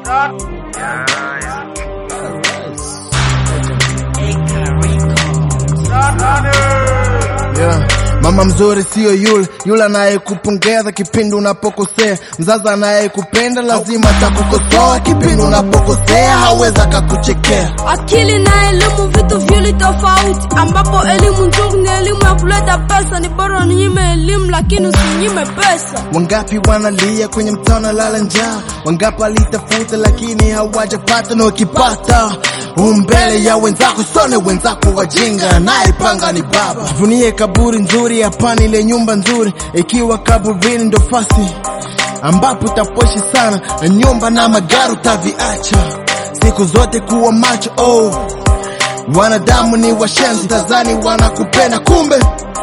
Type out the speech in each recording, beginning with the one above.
Yeah. Mama mzuri sio yule yule anayekupongeza kipindi unapokosea. Mzazi anayekupenda lazima atakukosoa kipindi unapokosea, hawezi akakuchekea. Akili na elimu vitu viwili tofauti, ambapo elimu nzuri ni elimu ya kuleta pesa. Ni bora ninyime elimu, lakini usinyime pesa. Wangapi wanalia kwenye mtaa lala njaa, wangapi walitafuta lakini hawajapata, na wakipata umbele ya wenzako, sone wenzako wajinga, naipanga ni baba. Jivunie kaburi nzuri, hapana ile nyumba nzuri, ikiwa kaburini ndo fasi ambapo utapoishi sana, na nyumba na magari utaviacha siku zote, kuwa macho oh. Wanadamu ni washenzi, tazani wanakupenda, kumbe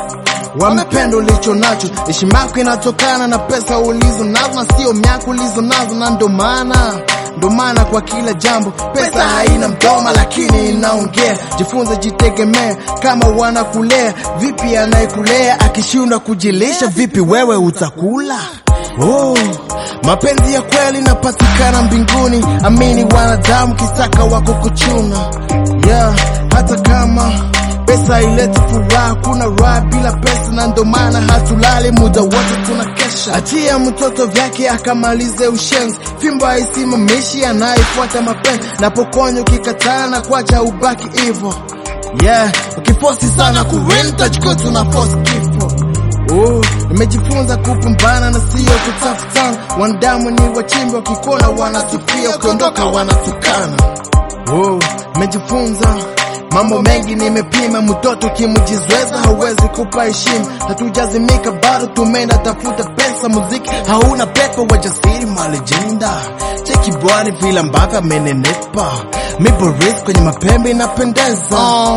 wamependa ulicho nacho. Heshima yako inatokana na pesa ulizo nazo na sio miaka ulizo nazo, na ndo maana ndo maana kwa kila jambo pesa haina mdoma, lakini inaongea. Jifunze, jitegemea. Kama wanakulea vipi, anayekulea akishindwa kujilisha vipi, wewe utakula? Oh, mapenzi ya kweli napatikana mbinguni. Amini wanadamu kisaka wako kuchuna, yeah, hata kama pesa ileti furaha, kuna raha bila pesa, na ndo maana hatulali muda wote tunakesha. Achia mtoto vyake akamalize ushenzi, fimbo haisimamishi anayefuata mapenzi, napokonya ukikataa na kuacha ubaki hivo. Yeah, ukifosi sana kuwin tajikuta una force kifo. Oh, nimejifunza kupambana na sio kutafutana. Wanadamu ni wachimbi, wakikona wanasifia, ukiondoka wanatukana. Oh, nimejifunza mambo mengi, nimepima. Mtoto kimujizweza hawezi kupa heshima. Hatujazimika bado, tumeenda tafuta pesa. Muziki hauna pepo, wajasiri malejenda. Cheki bwani vile ambavyo amenenepa, miboris kwenye mapembe inapendeza.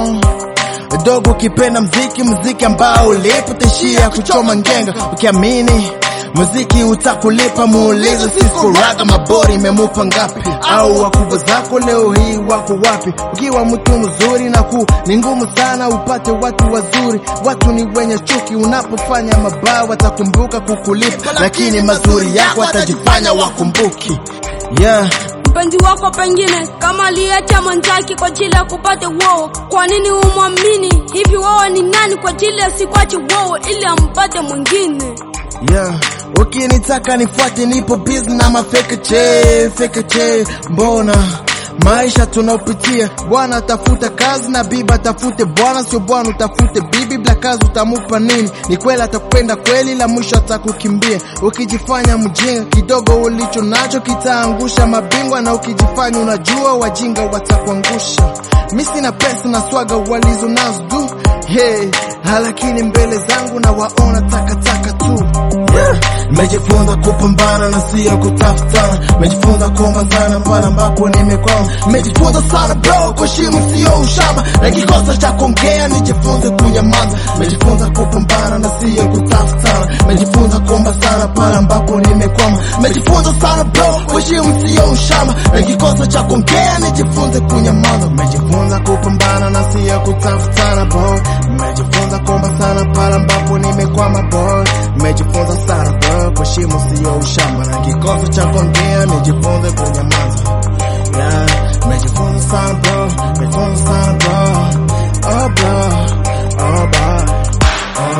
dogo ukipenda mziki, mziki ambao ulipo tishia kuchoma ngenga, ukiamini muziki utakulipa. Muulize Cisco Raga mabori imemupa ngapi? Au wakubwa zako leo hii wako wapi? Ukiwa mtu mzuri na ku ni ngumu sana upate watu wazuri. Watu ni wenye chuki, unapofanya mabaya watakumbuka kukulipa, lakini mazuri yako watajifanya wakumbuki. Yeah. Mpenzi wako pengine kama aliacha mwenzake kwa ajili ya kupata woo, kwa nini umwamini hivi? Wewe ni nani kwa ajili ya sikwache woo ili ampate mwingine? Yeah. Ukinitaka nifuate, nipo busy na mafeke che feke che. Mbona maisha tunaopitia, bwana tafuta kazi na bibi atafute bwana, sio bwana utafute bibi. Bila kazi utamupa nini? Ni kweli atakupenda kweli, la mwisho atakukimbia. Ukijifanya mjinga, kidogo ulicho nacho kitaangusha mabingwa, na ukijifanya unajua, wajinga watakuangusha. Mi sina pesa na swaga walizo nazo du hey, lakini mbele zangu na waona takataka tu yeah. Mejifunza kupambana na sio kutafutana, mejifunza kuomazana pale ambapo nimekwama, mejifunza sana bro, kuheshimu sio ushamba, na kikosa cha kuongea nijifunze kunyamaza, mejifunza kupambana na sio kutafutana, mejifunza kuomba sana pale ambapo nimekwama, mejifunza sana bro, kuheshimu sio ushamba, na kikosa cha kuongea nijifunze kunyamaza, mejifunza kupambana na sio kutafutana boy, mejifunza kuomba sana pale ambapo nimekwama boy, mejifunza sana bro, kuheshimu sio ushamba, na kikosa cha kuongea nijifunze kunyamaza. Yeah, mejifunza sana bro, mejifunza sana bro, oh bro, oh bye, oh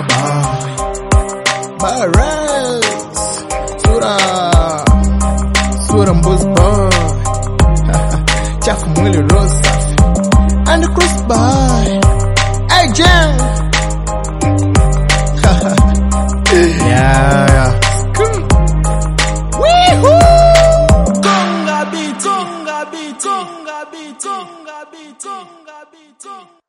bye, bye Rez, sura, sura mbuzi boy, chafu mwili roho safi, and cross by, hey Jen. yeah, yeah. Conga beat, conga beat, conga beat, conga beat, conga beat.